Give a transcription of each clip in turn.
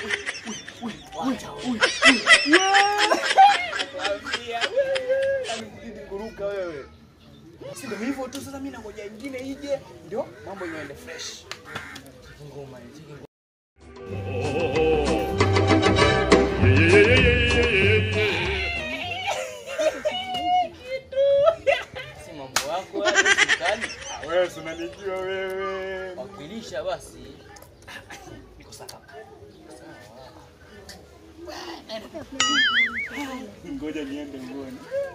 kuruka wewe. Si ndio hivyo tu sasa mimi nangoja ingine ije ndio mambo yaende fresh. Ngoma hii. Si mambo yako wewe sultani. Wewe si unanijua wewe. Wakilisha basi. Niko sawa. Ngoja niende uone.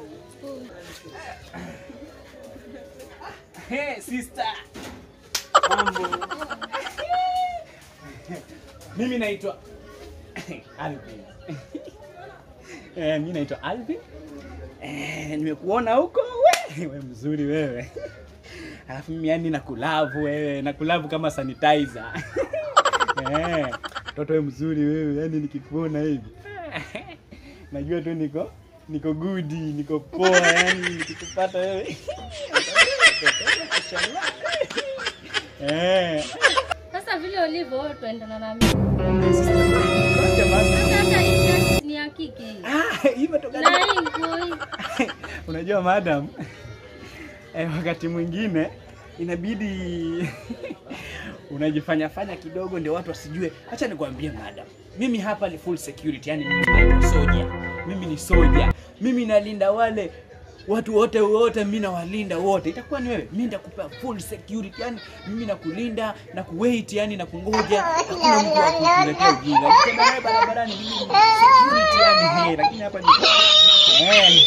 Hey sister. Mambo. Mimi naitwa Alvin. Eh, mimi naitwa Alvin. Eh, nimekuona huko we. Wewe mzuri wewe. Alafu mimi yani nakulavu wewe, nakulavu kama sanitizer. Eh, mtoto wewe mzuri wewe, yani nikikuona hivi. Najua tu niko niko good, niko poa yani nikikupata wewe. Eh. Sasa vile ulivyo wewe tuendana na mimi. Acha basi. Sasa hata hii shati ni ya kike hii. Ah, imetoka Na hii nguo hii. Unajua madam, eh, wakati mwingine inabidi unajifanya fanya kidogo ndio watu wasijue. Acha nikwambie madam, mimi hapa ni full security, yani mimi ni soja, mimi ni soja, mimi nalinda wale watu wote wote, mimi nawalinda wote. Itakuwa ni wewe, mimi nitakupa full security, yani mimi nakulinda na kuwait, yani na kungoja, hakuna mtu wa kukuletea ujinga. Nikitembea nawe barabarani, mimi ni security, yani hey, lakini hapa ni eh.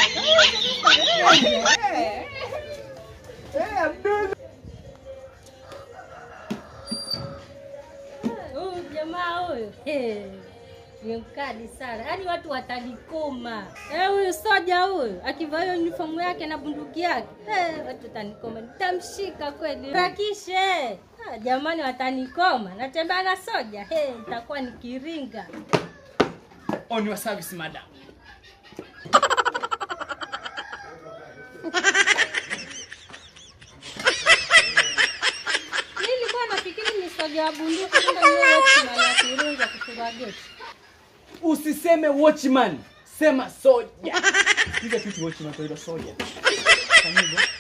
Huyu jamaa huyu. eh, Ni mkali sana. Yaani watu watanikoma. Eh, huyu soja huyu akivaa hiyo uniform yake na bunduki yake. Eh, watu watanikoma. Nitamshika kweli. Rakishe. Ah, jamani watanikoma. Natembea na soja. Eh, itakuwa nikiringa. On your service madam. Nilikuwa nafikiri ni soja wa bunduki kumbe ni wewe watchman wa kirunga kufunga geti. Usiseme watchman, sema soja. Piga tu watch na kwa hilo soja. Fanya hivyo.